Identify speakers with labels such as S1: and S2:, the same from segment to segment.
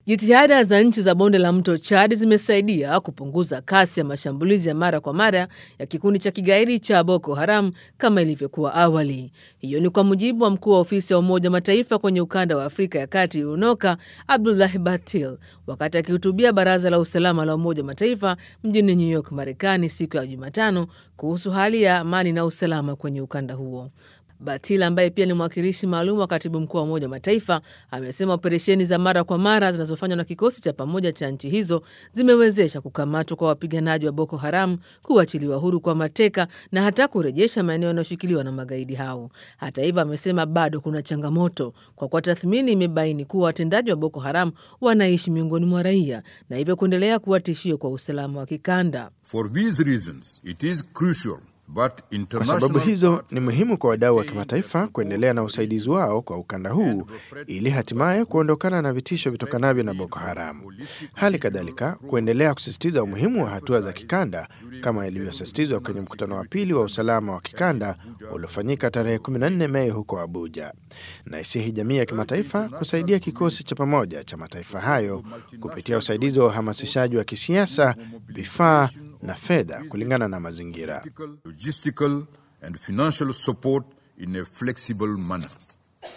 S1: Jitihada za nchi za bonde la mto Chad zimesaidia kupunguza kasi ya mashambulizi ya mara kwa mara ya kikundi cha kigaidi cha Boko Haram kama ilivyokuwa awali. Hiyo ni kwa mujibu wa mkuu wa ofisi ya Umoja Mataifa kwenye ukanda wa Afrika ya Kati UNOCA, Abdulahi Batil, wakati akihutubia Baraza la Usalama la Umoja Mataifa mjini New York, Marekani siku ya Jumatano kuhusu hali ya amani na usalama kwenye ukanda huo. Batil ambaye pia ni mwakilishi maalum wa katibu mkuu wa Umoja wa Mataifa amesema operesheni za mara kwa mara zinazofanywa na kikosi cha pamoja cha nchi hizo zimewezesha kukamatwa kwa wapiganaji wa Boko Haram, kuachiliwa huru kwa mateka na hata kurejesha maeneo yanayoshikiliwa na magaidi hao. Hata hivyo, amesema bado kuna changamoto kwa kuwa tathmini imebaini kuwa watendaji wa Boko Haram wanaishi miongoni mwa raia na hivyo kuendelea kuwa tishio kwa usalama wa kikanda.
S2: For these reasons, it is crucial But
S3: kwa sababu hizo ni muhimu kwa wadau wa kimataifa kuendelea na usaidizi wao kwa ukanda huu ili hatimaye kuondokana na vitisho vitokanavyo na Boko Haram. Hali kadhalika kuendelea kusisitiza umuhimu wa hatua za kikanda kama ilivyosisitizwa kwenye mkutano wa pili wa usalama wa kikanda uliofanyika tarehe 14 Mei huko Abuja. Na isihi jamii ya kimataifa kusaidia kikosi cha pamoja cha mataifa hayo kupitia usaidizi wa uhamasishaji wa kisiasa, vifaa na fedha kulingana na mazingira.
S2: logistical and financial support in a flexible manner.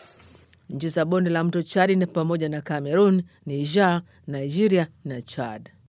S1: Nchi za bonde la mto Chad ni pamoja na Cameroon, Niger, Nigeria na Chad.